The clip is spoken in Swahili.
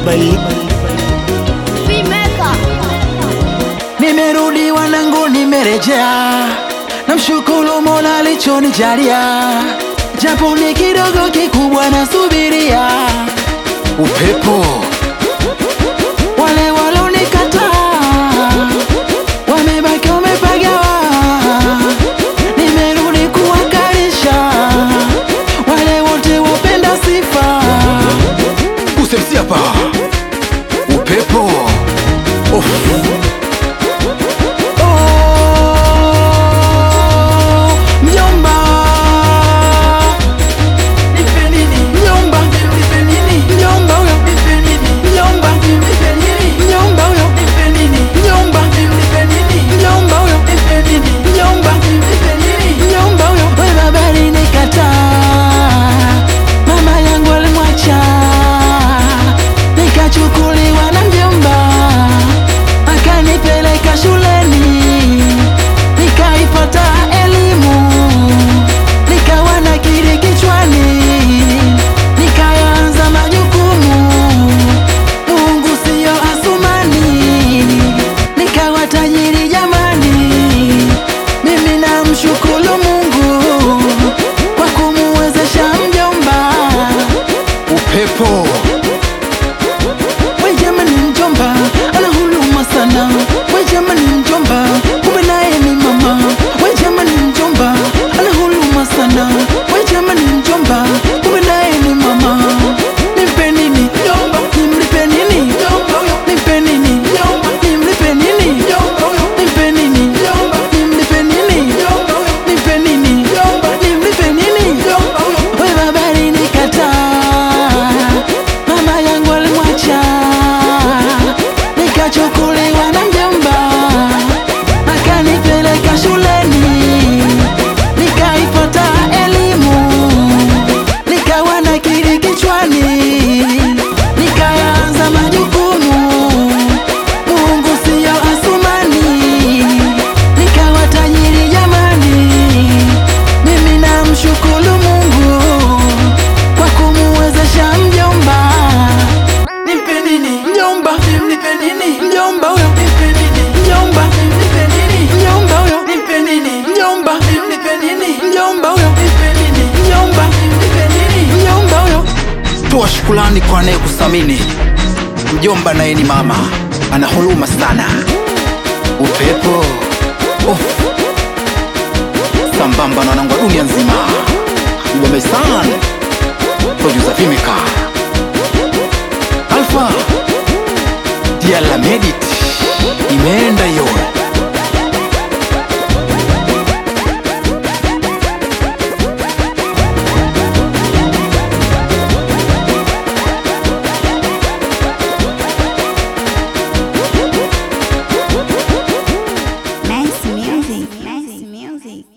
Bali Vimeka. Nimerudi wanangu, nimerejea, namshukuru Mola alichonijalia, japo ni kidogo kikubwa nasubiria. Upepo wale walonikataa wamebaki wamepagawa, nimerudi kuwakalisha wale wote wapenda sifa. Usemsi hapa upepo Uff. Oh, mjomba. Nipe nini? Mjomba. Nipe nini? Mjomba huyo. Nipe nini? Mjomba. Nipe nini? Mjomba huyo. Nipe nini? Mjomba. Nipe nini? Mjomba huyo. Nipe nini? Mjomba. Nipe nini? Mjomba huyo. We baba alinikataa, mama yangu alimwacha, nikachukuliwa na mjomba akanipeleka shuleni nikaipata elimu nikawa na kiri kichwani nikaanza majukumu Mungu siyo Asumani nikawa tajiri jamani mimi namshukuru Mungu kwa kumuwezesha mjomba upepo we jamani mjomba ana huluma sana we jamani mjomba kumbe naye ni mama we jamani mjomba ana huluma sana we jamani mjomba kumbe naye ni mama nimpe nini mjomba nimlipe nini mjomba nimpe nini mjomba nimlipe nini mjomba nimpe nini mjomba nimlipe nini mjomba nimpe nini mjomba nimlipe nini mjomba we baba alinikataa mama yangu alimwacha nikachukuliwa na mjomba akanipeleka shuleni nikaipata elimu nikawa na kiri kichwani nikaanza majukumu Mungu siyo Asumani nikawa tajiri jamani mimi namshukuru Mungu kwa kumuwezesha mjomba Nimpe nini mjomba, nimpe nini mjomba huyo, nimpe nini mjomba, nimpe nini mjomba huyo, nimpe nini mjomba, nimpe nini mjomba huyo, nimpe nini mjomba, nimpe nini mjomba huyo. Toa shukrani kwa anayekusamini mjomba, naye ni mama, ana huruma sana. Upepo Uff. sambamba na wanangu wa dunia nzima, mjomba sana, producer Vimeka Alfa Diala Medit imeenda